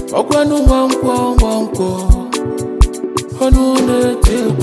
ọgwanụ nwankwọ nwankwọ ọnụ na-eti egwu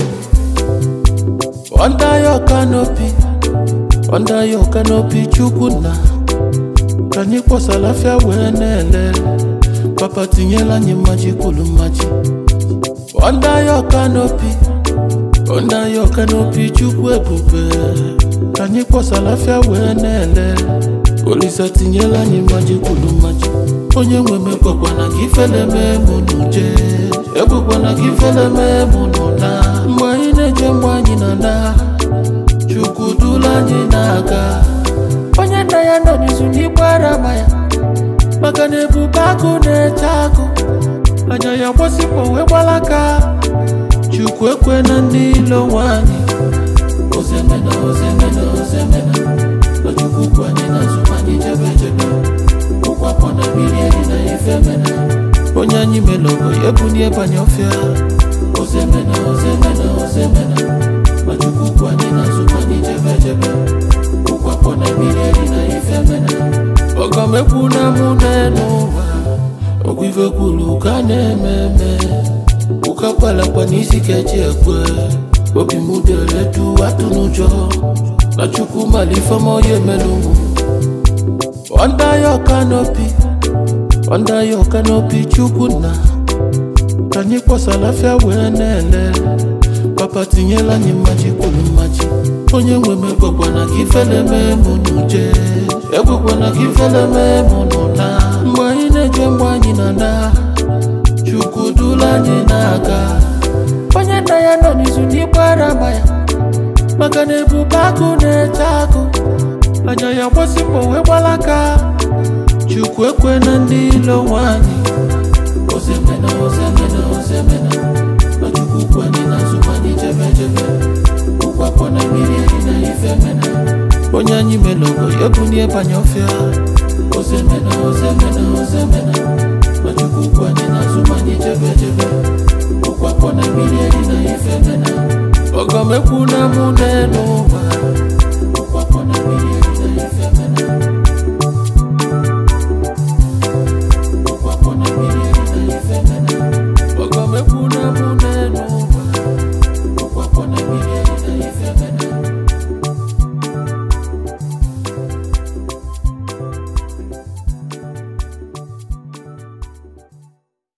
under your canopy under your canopy chukwu nna ka anyị kpọsara afịa wee na-ele papa tinyela anyị mmaji kwuru mmaji under your canopy under your canopy chukwu ebube ka anyị kpọsara afịa wee na-ele olisa tinyela anyị mmaji kwuru mmaji onye nwe m ekwekwana ka ifele mee mụ n'uje ekwekwana ka ifele mee mụ n'ụna mgbe anyị na-eje mgbe anyị na na chukwu dula anyị na-aga onye nna ya nọ n'izu n'igwe arama ya maka na ebube agụ na-eche agụ anya ya gbasịkpọ wee gbalaka chukwu ekwe na ndị ilo nwanyị ozemena ozemena ozemena na chukwu kwu anyị n'azụ ma anyị jebe jebe ụkwapọ na mmiri eri na ife mena onye anyị melogo ya ebunie banye ọfịa ozemena ozemena ozemena ma chukwu kwu anyị n'azụ ma anyị jebe jebe ụkwapọ na mmiri eri na ife mena ọgọmekwu na mụ n'elu ụwa ọgwụ ife kwuru ka a na-eme eme ụka kpalakpa n'isi ka eji ekwe obi m dere du atụ n'ụjọ na chukwu mala ifeọma ya emelu mụ under your canopy under your canopy chukwu nna ka anyị kpọsara afịa wee na-ele papa tinyela anyị mmaji kwuru mmaji onye nwe m ekwekwana ka ifele mee mụ n'uje ekwekwana ka ifele mee mụ n'ụna mgbe anyị na-eje mgbe anyị na na chukwu dula anyị na-aga onye nna ya nọ n'izu n'igwe arama ya maka na ebube agụ na-eche agụ anya ya gbasịkpọ wee gbalaka chukwu ekwe na ndị ilo nwanyị ozemena ozemena ozemena na chukwu kwu anyị n'azụ ma anyị jebe jebe ụkwapọ na mmiri eri na ife mena onye anyị melogo ya ebunie banye ọfịa ozemena ozemena ozemena na chukwu kwu anyị n'azụ ma anyị jebe jebe ụkwapọ na mmiri eri na ife mena ọgọmekwu na mụ n'elu